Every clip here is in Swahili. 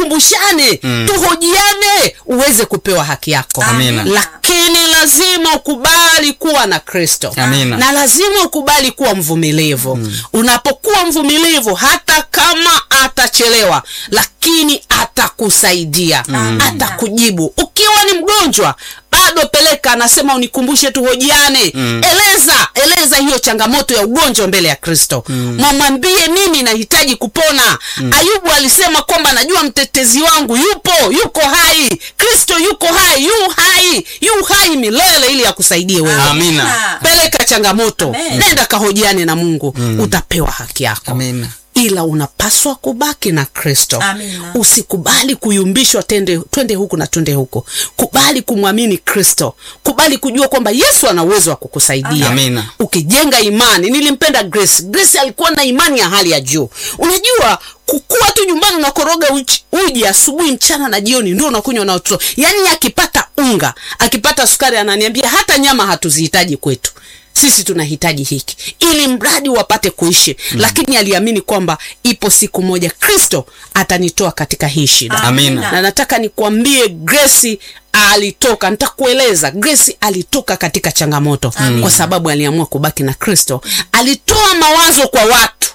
tukumbushane tuhojiane uweze kupewa haki yako Amina. lakini lazima ukubali kuwa na kristo Amina. na lazima ukubali kuwa mvumilivu unapokuwa mvumilivu hata kama atachelewa lakini atakusaidia atakujibu ukiwa ni mgonjwa bado peleka anasema unikumbushe tuhojiane eleza eleza hiyo changamoto ya ugonjwa mbele ya kristo mwamwambie mimi nahitaji kupona ayubu alisema kwamba najua mtetezi wangu yupo yuko hai kristo yuko hai yu hai yu hai milele ili akusaidie wewe Amina. peleka changamoto Amen. nenda kahojiane na mungu utapewa haki yako Amina. ila unapaswa kubaki na kristo Amina. usikubali kuyumbishwa tende, twende huku na twende huku kubali kumwamini kristo kubali kujua kwamba yesu ana uwezo wa kukusaidia Amina. ukijenga imani nilimpenda grace grace alikuwa na imani ya hali ya juu unajua kukua tu nyumbani unakoroga uji, uji asubuhi mchana na jioni ndio unakunywa na watoto yaani akipata unga akipata sukari ananiambia hata nyama hatuzihitaji kwetu sisi tunahitaji hiki ili mradi wapate kuishi mm. lakini aliamini kwamba ipo siku moja kristo atanitoa katika hii shida Amina. na nataka nikwambie gresi alitoka nitakueleza gresi alitoka katika changamoto Amina. kwa sababu aliamua kubaki na kristo alitoa mawazo kwa watu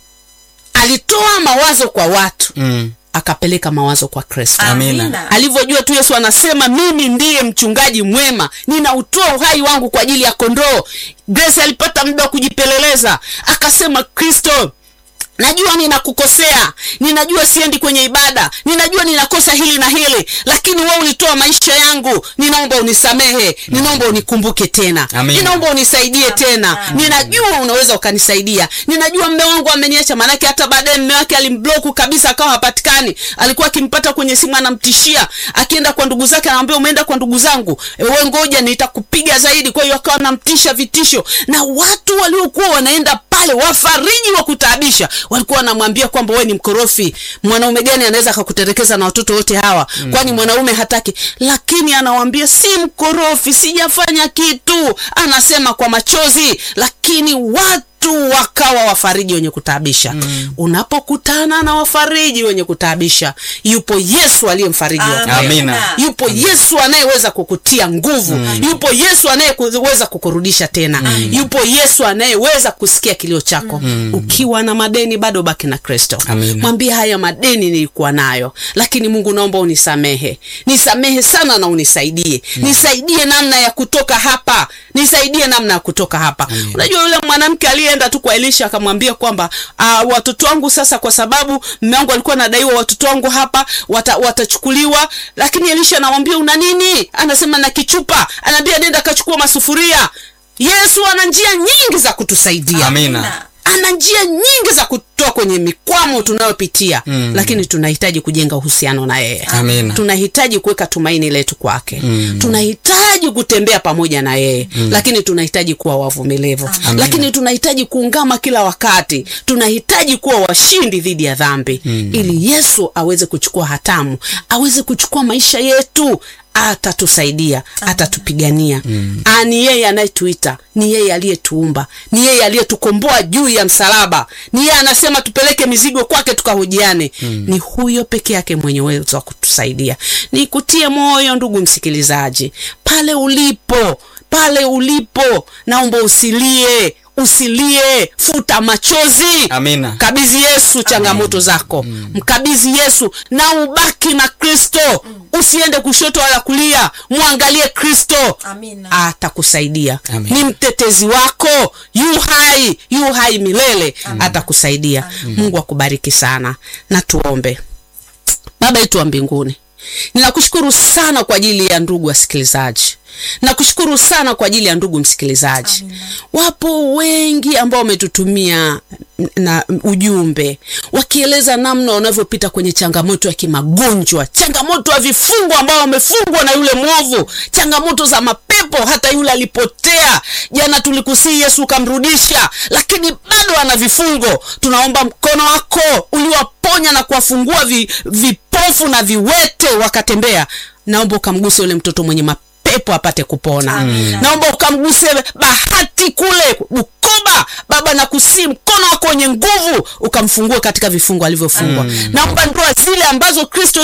alitoa mawazo kwa watu Mm. akapeleka mawazo kwa kristo Amina. alivyojua tu yesu anasema mimi ndiye mchungaji mwema ninautoa uhai wangu kwa ajili ya kondoo grace alipata muda wa kujipeleleza akasema kristo najua ninakukosea ninajua siendi kwenye ibada ninajua ninakosa hili na hili lakini wewe ulitoa maisha yangu ninaomba unisamehe ninaomba unikumbuke tena Amina. ninaomba unisaidie tena ninajua unaweza ukanisaidia ninajua mme wangu ameniacha maanake hata baadaye mme wake alimbloku kabisa akawa hapatikani alikuwa akimpata kwenye simu anamtishia akienda kwa ndugu zake anamwambia umeenda kwa ndugu zangu we ngoja nitakupiga zaidi kwa hiyo akawa anamtisha vitisho na watu waliokuwa wanaenda pale wafariji wa kutaabisha walikuwa wanamwambia kwamba wewe ni mkorofi mwanaume gani anaweza akakuterekeza na watoto wote hawa mm. kwani mwanaume hataki lakini anawambia si mkorofi sijafanya kitu anasema kwa machozi lakini watu wakawa wafariji wenye kutaabisha mm. unapokutana na wafariji wenye kutaabisha yupo yesu aliyemfariji wa kweli. Amina. yupo yesu anayeweza kukutia nguvu yupo yesu anayeweza kukurudisha tena yupo yesu anayeweza kusikia kilio chako ukiwa na madeni bado baki na kristo Amina. mwambie haya madeni nilikuwa nayo lakini mungu naomba unisamehe nisamehe sana na unisaidie nisaidie namna ya kutoka hapa nisaidie namna ya kutoka hapa unajua yule mwanamke aliyeenda tu kwa elisha akamwambia kwamba uh, watoto wangu sasa kwa sababu mme wangu alikuwa anadaiwa watoto wangu hapa wata, watachukuliwa lakini elisha anamwambia una nini anasema na kichupa anaambia nenda akachukua masufuria yesu ana njia nyingi za kutusaidia Amina. ana njia nyingi za kutoa kwenye mikwamo tunayopitia mm. lakini tunahitaji kujenga uhusiano na yeye Amina. tunahitaji kuweka tumaini letu kwake mm. tunahitaji kutembea pamoja na yeye mm. lakini tunahitaji kuwa wavumilivu lakini tunahitaji kuungama kila wakati tunahitaji kuwa washindi dhidi ya dhambi mm. ili yesu aweze kuchukua hatamu aweze kuchukua maisha yetu atatusaidia atatupigania mm. ni yeye anayetuita ni yeye aliyetuumba ni yeye aliyetukomboa juu ya msalaba ni yeye anasema tupeleke mizigo kwake tukahojiane mm. ni huyo peke yake mwenye uwezo wa kutusaidia nikutie moyo ndugu msikilizaji pale ulipo pale ulipo naomba usilie usilie futa machozi Amina. mkabidhi yesu changamoto zako mkabidhi yesu na ubaki na kristo usiende kushoto wala kulia mwangalie kristo Amina. atakusaidia Amen. ni mtetezi wako yu hai yu hai milele atakusaidia mungu akubariki sana na tuombe baba yetu wa mbinguni ninakushukuru sana kwa ajili ya ndugu wasikilizaji nakushukuru sana kwa ajili ya ndugu msikilizaji wapo wengi ambao wametutumia na ujumbe wakieleza namna wanavyopita kwenye changamoto ya kimagonjwa changamoto ya vifungo ambao wamefungwa na yule mwovu changamoto za mapepo hata yule alipotea jana tulikusii yesu ukamrudisha lakini bado ana vifungo tunaomba mkono wako uliwaponya na kuwafungua vi, vipofu na viwete wakatembea naomba ukamguse yule mtoto mwenye mapepo pepo apate kupona Amina. naomba ukamguse bahati kule bukoba baba na kusii mkono wako wenye nguvu ukamfungue katika vifungo alivyofungwa naomba ndoa zile ambazo kristo